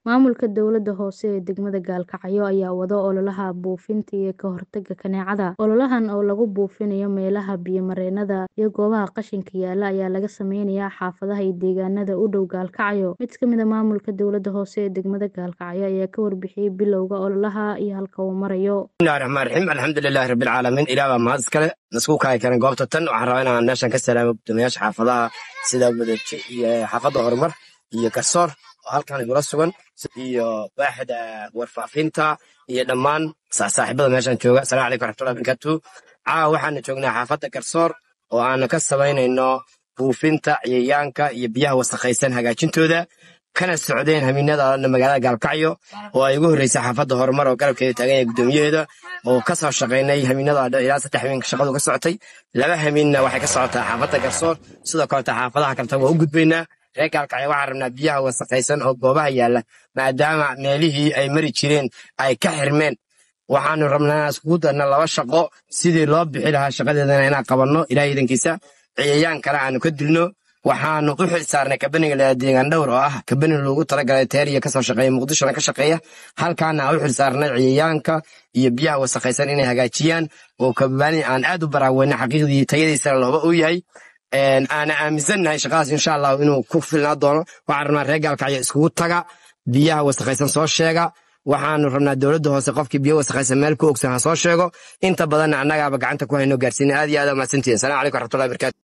Maamulka dowladda hoose ee degmada Gaalkacyo ayaa wada ololaha buufinta iyo ka hortagga kaneecada. Ololahan oo lagu buufinayo meelaha biyo-mareennada iyo goobaha qashinka yaalla ayaa laga sameynayaa xaafadaha iyo deegaanada u dhow Gaalkacyo. Mid ka mid ah maamulka dowladda hoose ee degmada Gaalkacyo ayaa ka warbixiyay bilowga ololaha iyo halka uu marayo. bismillahi raxmaan raxiim alxamdulilaahi rabbil caalamiin ilaah baa mahad iskale nasku kaay karan goobta tan waxaan rabaa inaan meeshan ka salaamo guddoomiyaasha xaafadaha sida wadaji iyo xaafadda horumar iyo garsoor oo halkan igula sugan iyo waaxda warfaafinta iyo dhammaan saaxiibada meeshan jooga asalamu calaykum waraxmatullahi barakatu caawa waxaanu joognaa xaafadda garsoor oo aanu ka samaynayno buufinta cayayaanka iyo biyaha wasakhaysan hagaajintooda kana socdeen hamiinada magaalada gaalkacyo oo ay ugu horreysay xaafadda horumar oo garabkeeda taagan yahay guddoomiyaheeda oo ka soo shaqaynay hamiinada ilaa saddex hamiinka shaqadu ka socotay laba hamiinna waxay ka socotaa xaafadda garsoor sidoo kaleta xaafadaha kaleta waa u gudbaynaa reer gaalkacyo waxaan rabnaa biyaha wasakhaysan oo goobaha yaalla maadaama meelihii ay mari jireen ay ka xirmeen waxaanu rabnaa inaan iskugu darna laba shaqo sidii loo bixi lahaa shaqadeedana inaan qabanno ilaah iidankiisa ciyayaankana aanu ka dilno waxaanu u xil saarnay kabaniga la deegaan dhowr oo ah kabani loogu talagalay teeriya kasoo shaqeeya muqdishona ka shaqeeya halkaana aan u xil saarnay ciyayaanka iyo biyaha wasakhaysan inay hagaajiyaan oo kabani aan aad u baraaweyna xaqiiqdii tayadiisana looba u yahay aana aaminsannahay shaqadaas insha allahu inuu ku filnaa doono waxaan rabnaa reer gaalkacyo iskugu taga biyaha wasakhaysan soo sheega waxaanu rabnaa dowladda hoose qofkii biyo wasakhaysan meel ku ogsan ha soo sheego inta badanna annagaaba gacanta ku hayno gaarsiina aad iyo aad aa mahadsantihin salamu calaykum waraxmatullahi barakatu